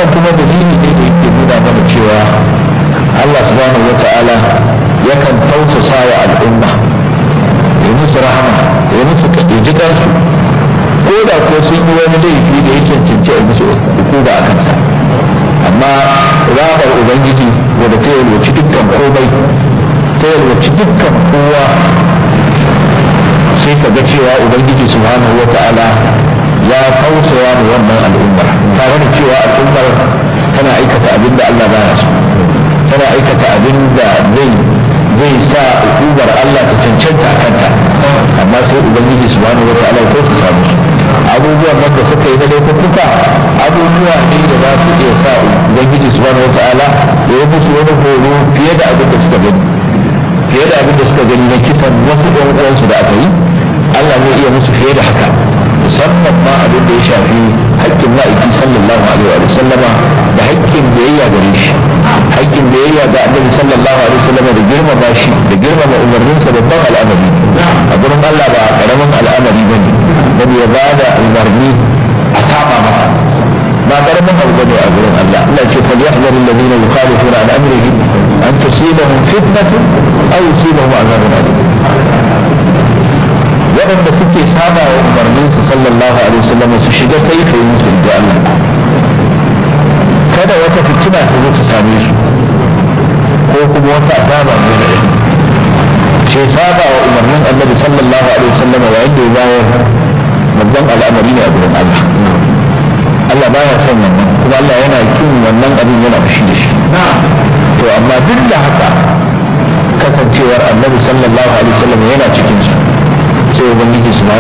wannan kuma dalili ne da yake nuna mana cewa Allah subhanahu wa ta'ala yakan tausasa wa al'umma ya musu rahama ya musu ji kansu ko da ko sun yi wani laifi da ya cancanci a musu hukuma a kansa amma rahamar ubangiji wadda ta yalwaci dukkan komai ta yalwaci dukkan kowa sai ka ga cewa ubangiji subhanahu wa ta'ala ya tausaya da wannan al'ummar tare da cewa al'ummar tana aikata abin da Allah baya so tana aikata abin da zai zai sa hukumar Allah ta cancanta a kanta amma sai ubangiji subhanahu wa ta'ala ko su samu su abubuwan nan da suka yi na laifuka abubuwa ne da za su iya sa ubangiji subhanahu wa ta'ala ya yi musu wani horo fiye da abin da suka gani fiye da abin da suka gani na kisan wasu ɗan uwansu da aka yi Allah zai iya musu fiye da haka musamman ma abin da ya shafi haƙƙin ma'aiki sallallahu alaihi wa sallama da haƙƙin biyayya gare shi haƙƙin biyayya ga annabi sallallahu alaihi wa sallama da girmama shi da girmama umarninsa babban al'amari a gurin Allah ba karamin al'amari bane bane ya bada umarni a saba masa ba karamin abu bane a gurin Allah Allah ce fa yahdharu alladhina yukhalifuna an amrihi an tusibahum fitnatun aw yusibahum azabun alim waɗanda suke saba wa umarninsu sallallahu alaihi wasallam su shiga ta yi kai musu da Allah kada wata fitina ta zo ta same su ko kuma wata azaba ne da ce saba wa umarnin annabi sallallahu alaihi wasallam yayin da ya bayar babban al'amari ne a gurin Allah Allah baya son wannan kuma Allah yana kin wannan abin yana fushi da shi to amma duk da haka kasancewar annabi sallallahu alaihi wasallam yana cikin su sai ubangiji subhanahu